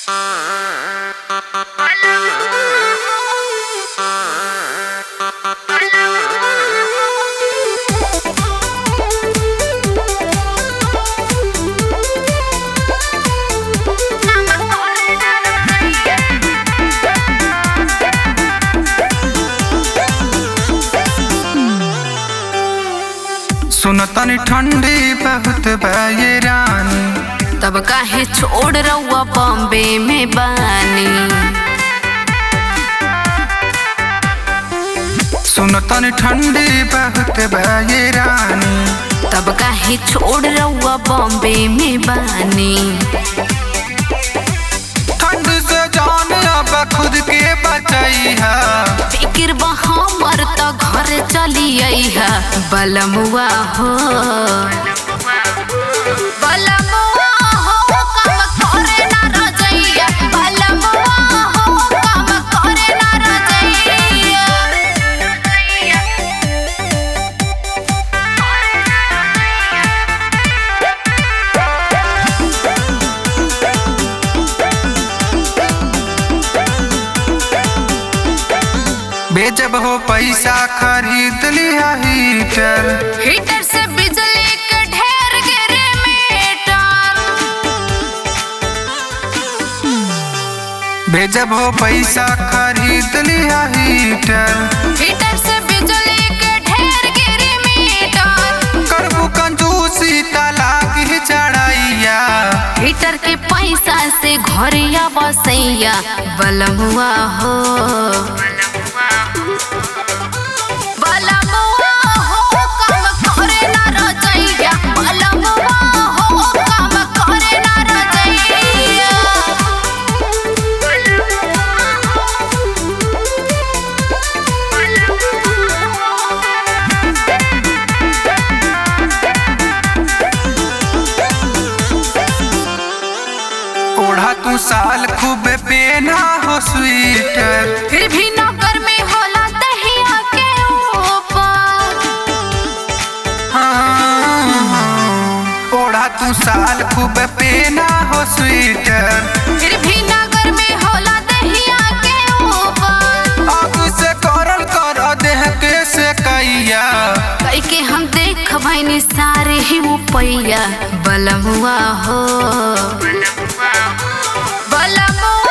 सुन तनी ठंडी बहुत बा ये रानी तब काहे छोड़ रउआ बॉम्बे में बानी सुन तनी ठंडी बहुत बा ये रानी तब काहे छोड़ रउआ बॉम्बे में बानी ठंड से जान अब खुद के बचाई है फिक्र बा हमर त घर चली अइहा बलमुआ हो बलमुआ हो काम करे ना रजैया बलमुआ हो काम करे ना रजैया बेजब हो पैसा खरीद लिया हीटर हीटर से बिजली के ढेर गिरे मीटर बेजब हो पैसा खरीद लिया हीटर हीटर से बिजली के ढेर गिरे मीटर करबू कंजूसी तलाक ही चढ़ैया हीटर के पैसा से घरिया बसैया बलमुआ हो बलमुआ हो काम करे ना रजैया बलमुआ हो काम करे ना रजैया ओढ़ा तू साल खूब पेना हो स्वेटर फिर भी नौकर में होला दहिया के ऊपर हाँ, ओढ़ा तू साल खूब पेना हो स्वेटर फिर भी नगर में होला दहिया के ऊपर अब से करल कर देह के से कैया कई के हम देख भैनी सारे ही पैया बलमुआ हो बलमुआ